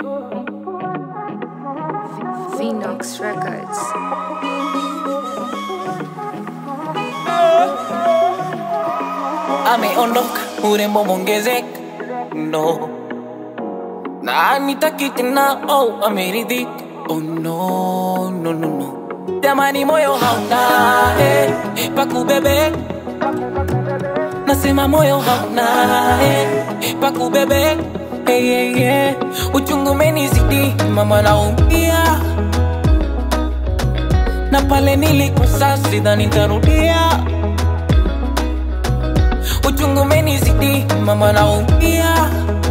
Phoenix Records. ameondoka, urembo mwongezeka, no na anitaki tena, oh, ameridhika, oh no, no, no, no. Jamani, moyo hauna eh, pakubebe, nasema moyo hauna eh, pakubebe hey, hey, hey. Uchungu umenizidi mama, naumia na pale nilikosa sidhani nitarudia uchungu umenizidi mama, naumia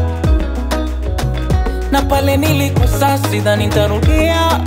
na pale nilikosa sidhani nitarudia.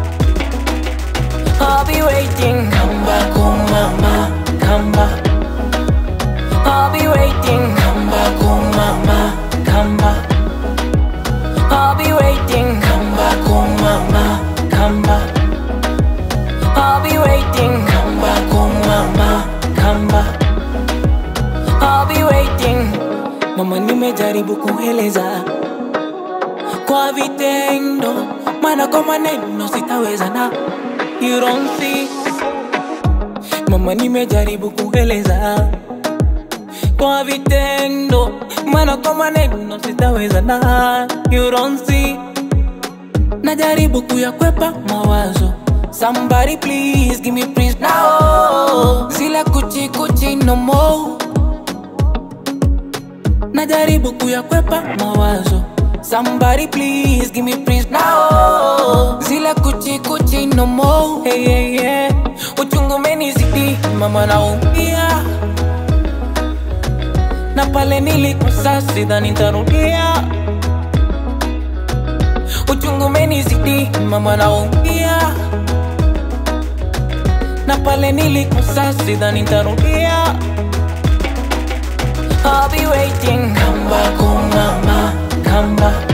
I'll be waiting, come back, oh mama, come back. I'll be waiting, come back, oh mama, come back. I'll be waiting, come back, oh mama, come back. I'll be waiting, come back, oh mama, come back. I'll be waiting. Mama, nimejaribu kueleza kwa vitendo, maana kwa maneno sitaweza na you don't see. Mama, nimejaribu kueleza kwa vitendo, maana kwa maneno sitaweza na you don't see. Najaribu kuyakwepa mawazo Somebody please give me please now Zile kuchi kuchi no more Najaribu kuyakwepa mawazo Somebody please give me please now Zile kuchi kuchi no more hey, hey, hey. Uchungu umenizidi mama naumia Na pale nilikosa sidhani nitarudia Uchungu umenizidi mama naumia Na pale nilikosa sidhani nitarudia I'll be waiting Come back oh mama Come back